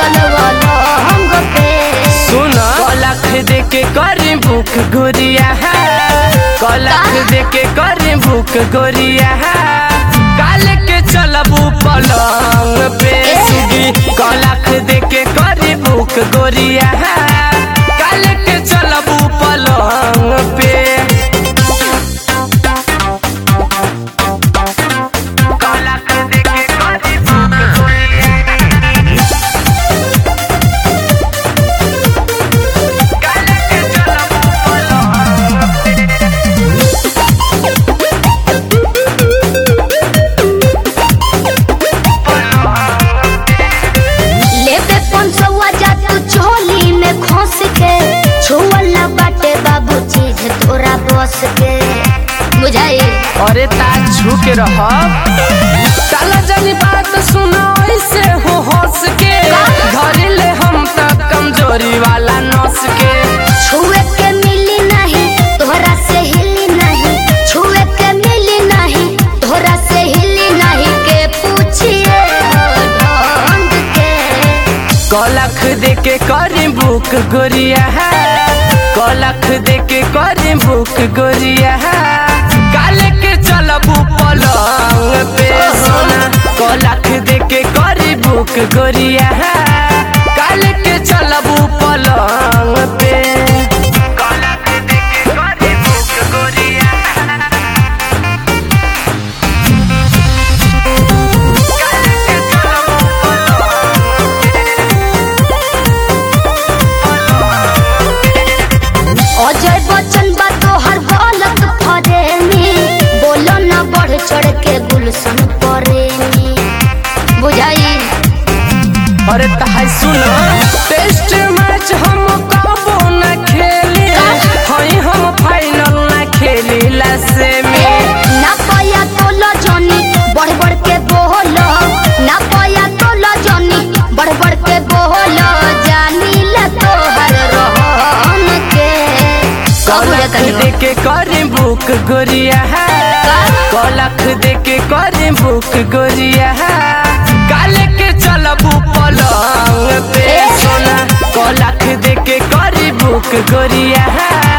चल वाला हम पे सुना कलख दे के करी भूख गोरिया कलख दे के करी भूख गोरिया काल के चलबू पलंग पे सुगी कलख दे के करी भूख गोरिया काल के चलबू पलंग पे कलख दे के करी भूख गोरिया काल के चलबू पलंग लेबे पंचवा जा तू चोली में खोस के छुअला बाटे बाबू चीज तोरा बस के बुझाई अरे ता झुक रह साला जानी बात सुनो ऐसे हो हंस के धरी ले हम तक कमजोरी वाला नस के छुए के मिली नहीं तोहरा से हिली नहीं छुए के मिली नहीं तोहरा से हिली नहीं के पूछिए ढंग के कलख दे के करी भूख गोरिया कलख दे के करी भूख गोरिया काल के चलबू पलंग पे सोना कलख दे के करी भूख गोरिया काल के चलबू पलंग पे कलख दे के करी भूख गोरिया काल के चलबू अजय बच्चन बा तोहर गलत फरेमी बोलो ना बढ़ चढ़ के गुलशन परेमी बुझाई अरे तहाई सुनो टेस्ट मैच हम कबो न खेली हई हम फाइनल न खेली लसे में ना पाया तो लजनी बढ़ बढ़ के बोलो ना पाया तो लजनी बढ़ बढ़ के बोलो जानी ले तोहर रहन के कब कलख दे के करी भूख गोरिया कलख दे के करी भूख गोरिया काल के चलबू पलंग पे सोना कलख दे के करी भूख गोरिया